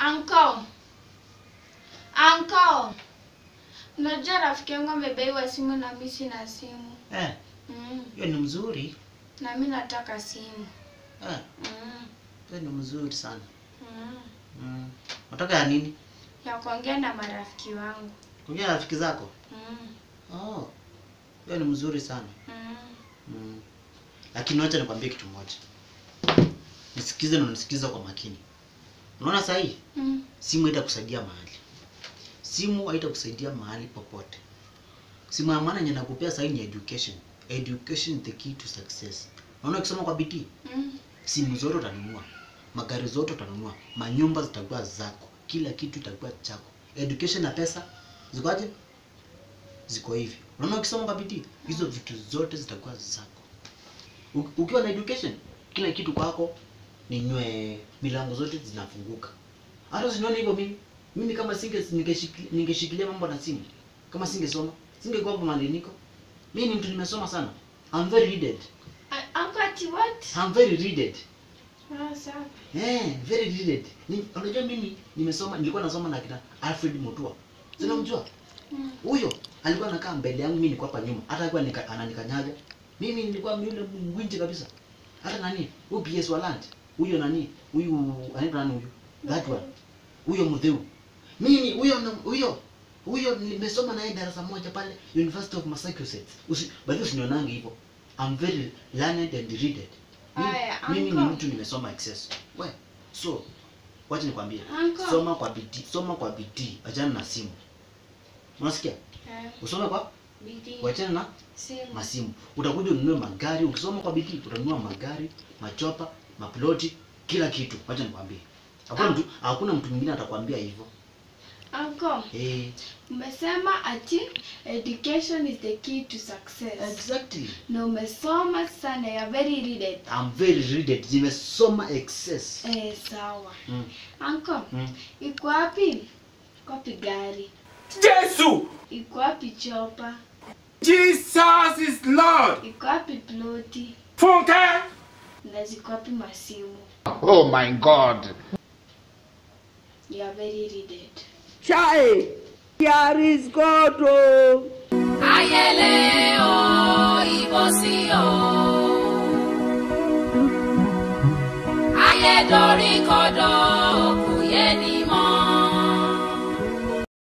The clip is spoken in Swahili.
Uncle. Uncle. Unajua rafiki yangu amebeiwa simu na mimi sina simu. Eh, Mm. hiyo ni mzuri. Na mimi nataka simu. Eh, Mm. hiyo ni mzuri sana. Mm. Mm. Unataka ya nini? Ya kuongea na marafiki wangu. Kuongea na rafiki zako? Mm. Oh. Hiyo ni mzuri sana. Mm. Mm. Lakini wacha nikwambie kitu moja. Nisikize na nisikize kwa makini. Unaona saa hii Mm. simu haitakusaidia mahali. Simu haitakusaidia mahali popote. Simu ya maana yenye nakupea saa hii ni education. Education is the key to success. Unaona ukisoma kwa bidii, Mm. simu zote utanunua, magari zote utanunua, manyumba zitakuwa zako, kila kitu itakuwa chako. Education na pesa zikoje? Ziko hivi. Unaona ukisoma kwa bidii, hizo vitu zote zitakuwa zako. U- Ukiwa na education, kila kitu kwako ni nywe, milango zote zinafunguka. Hata usinione hivyo mimi. Mimi kama singe ningeshikilia ningeshikilia mambo na simu, kama singesoma, singekuwa hapa mahali niko. Mimi ni mtu nimesoma sana. I'm very readed. I- Uncle ati what? I'm very readed. Ah, sawa. Eh, very readed. Ni, unajua mimi nimesoma nilikuwa nasoma na kina Alfred Mutua. Sina mjua? Mm. Huyo alikuwa anakaa mbele yangu mimi nilikuwa hapa nyuma. Hata alikuwa nika, ananikanyaga. Mimi nilikuwa yule mwinji kabisa. Hata nani? Huyu PS Waland. Huyo nani? Huyu anaitwa nani huyu? That one. Huyo Mudheu. Mimi huyo na- huyo huyo nimesoma naye darasa moja pale University of Massachusetts. Usi, bado usinionange hivyo. I'm very learned and readed. Mimi, Aya, mimi ni uncle. mtu nimesoma excess. We, so wacha nikwambie. Uncle. Soma kwa bidii, soma kwa bidii, achana na simu. Unasikia? Eh, Usome kwa bidii. wachana na Simu. masimu. Utakuja ununue magari, ukisoma kwa bidii utanunua magari, machopa, maploti, kila kitu. Wacha nikwambie. Hakuna Ah. mtu hakuna mtu mwingine atakwambia hivyo. Uncle, Eh, umesema ati education is the key to success. exactly. Na umesoma sana, you are very readed. I'm very readed. Nimesoma excess. Eh, sawa. Mm. Uncle, Mm. iko wapi? Iko wapi gari? Jesu! Iko wapi chopa? Jesus is Lord! Iko wapi ploti? Funke! Na ziko wapi masimu? Oh my God. You are very readed. Chai, here is God. Oh. ayẹlẹ o ìbọsí o ayẹdọrí kọdọ